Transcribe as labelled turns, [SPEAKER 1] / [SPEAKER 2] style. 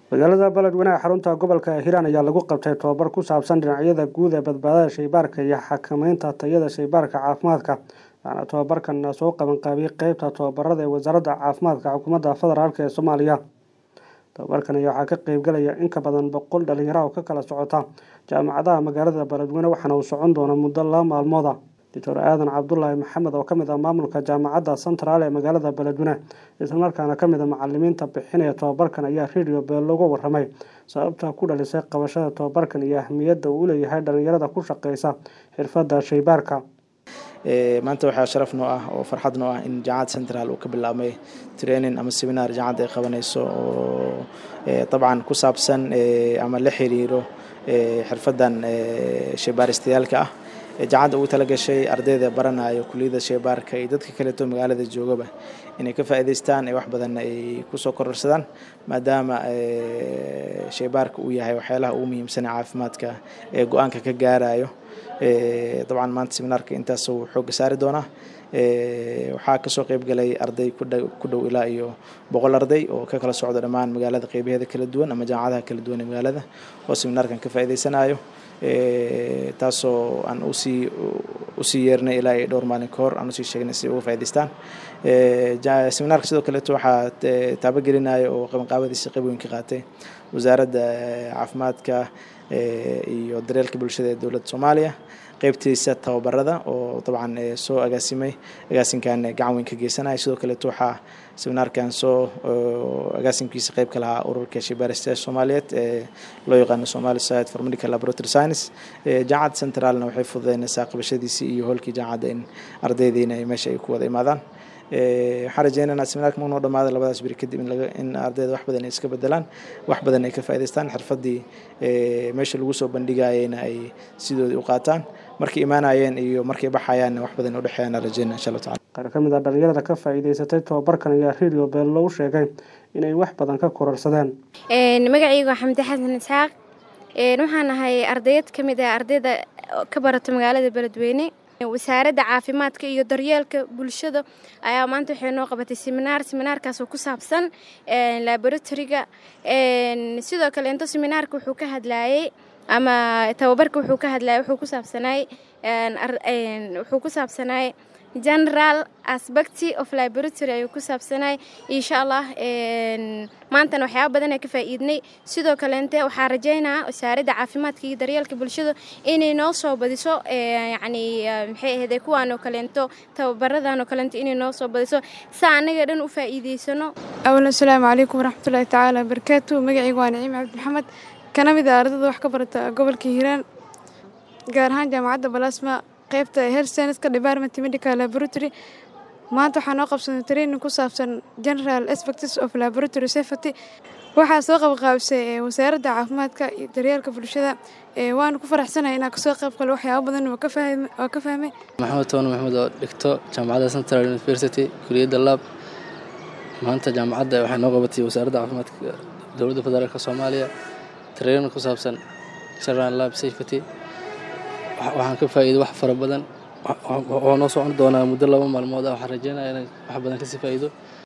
[SPEAKER 1] magaalada beledweyne ee xarunta gobolka hiiraan ayaa lagu qabtay tobabar ku saabsan dhinacyada guud ee badbaadada shaybaarka iyo xakameynta tayada shaybaarka caafimaadka waxaana tobabarkan soo qabanqaabiyey qeybta tobabarada ee wasaaradda caafimaadka xukuumadda federaalk ee soomaaliya tobabarkan ayaa waxaa ka qeybgalaya in ka badan boqol dhalinyaro oo ka kala socota jaamacadaha magaalada beledweyne waxaana uu socon doona muddo laba maalmooda doctor aadan cabdulaahi maxamed oo kamid ah maamulka jaamacadda central ee magaalada beledweyne islamarkaana kamid a macalimiinta bixinaya tobabarkan ayaa radio beel looga waramay sababta ku dhalisay qabashada tobabarkan iyo ahmiyadda uu uleeyahay dhalinyarada ku shaqeysa xirfadda shaybaarka
[SPEAKER 2] maanta waxaa sharaf noo ah oo farxad noo ah in jaamacad central uu ka bilaabmay training ama seminar jaamacadda ay qabanayso oo dabcan ku saabsan ama la xiriiro xirfaddan shaybaaristayaalka ah jaamacadda ugu tala gashay ardayda baranayo kuliyadda shaybaarka iyo dadka kaleeto magaalada joogaba inay ka faa'iidaystaan ee wax badan ay kusoo kororsadaan maadaama shaybaarka uu yahay waxyaalaha ugu muhiimsana caafimaadka ee go-aanka ka gaarayo dabcan maanta seminaarka intaas uu xoogga saari doonaa waxaa kasoo qeyb galay arday ku dhow ilaa iyo boqol arday oo ka kala socda dhammaan magaalada qeybaheeda kala duwan ama jaamacadaha kala duwan ee magaalada oo seminaarkan ka faa'iidaysanayo taasoo aan usii usii yeernay ilaa iyo dhowr maalin ka hor aan usii sheegnay si uga faa'idaystaan seminaarka sidoo kaleeto waxaa taabagelinaya oo qabanqaabadiisa qayb weyn ka qaatay wasaaradda caafimaadka iyo daryeelka bulshada ee dowladda soomaaliya qeybtiisa tababarada oo dabcan soo agaasimay agaasinkan gacan weyn ka geysanaya sidoo kaleeto waxaa seminaarkan soo agaasimkiisa qeyb ka lahaa ururka shaybaaristayaasha soomaaliyeed ee loo yaqaano somali society for medical laboratory science jaamacadda centralna waxay fududeynaysaa qabashadiisii iyo hoolkii jaamacadda in ardaydiina ay meesha ay ku wada imaadaan waxaan rajeynaynaa seminaarka marnoo dhamaada labadaas beri kadib in ardayda wax badan ay iska bedelaan wax badan ay ka faa'idaystaan xirfaddii meesha lagu soo bandhigayeyna ay sidoodii u qaataan markay imaanayeen iyo markay baxayaanna wax badan udhexeeyaan rajeyna insha allahu tacala
[SPEAKER 1] qaar ka mid ah dhalinyarada ka faa'iidaysatay tobabarkan ayaa radio beel loogu sheegay inay wax badan ka kororsadeen
[SPEAKER 3] magacaygu waa xamdi xasan isxaaq waxaan ahay ardayad ka mid ah ardayda ka barata magaalada beledweyne wasaaradda caafimaadka iyo daryeelka bulshada ayaa maanta waxay noo qabatay seminaar seminaarkaasoo ku saabsan laboratoriga sidoo kale into seminaarka wuxuu ka hadlayey ama tababarka wuxuu ka hadlayay wuxuu ku saabsanay wuxuu ku saabsanay general aspecty of laboratory ayuu ku saabsanay insha allah maantana waxyaaba badan ee ka faa'iidnay sidoo kaleente waxaa rajeynaa wasaaradda caafimaadka iyo daryeelka bulshada inay noo soo badiso yacni maxay ahayde kuwaan oo kaleento tababaradan oo kaleento inay noo soo badiso saa annaga dhan u faa'iidaysano
[SPEAKER 4] awalan asalaamu calaykum waraxmatullaahi tacaala wabarakaatu magacaygu waa naciim cabdi maxamed kana mid ah ardada wax ka barata gobolka hiiraan gaar ahaan jaamacadda balasma qaybta health scienceska department medical laboratory maanta waxaa noo qabsanay training ku saabsan general aspects of laboratory safety waxaa soo qabqaabisay wasaaradda caafimaadka iyo daryeelka bulshada waanu ku faraxsanahay inaan kasoo qayb galo waxyaaba badan waa ka fahmay
[SPEAKER 5] maxamed toone maxamed oo dhigto jaamacadda central university kuliyadda lab maanta jaamacadda waxay noo qabatay wasaaradda caafimaadka dowladda federaalka soomaaliya training ku saabsan general lab safety waxaan ka faa'iiday wax fara badan waxaa noo socon doonaa muddo laba maalmood ah waxaan rajeynaya inaan wax badan kasii faa'iido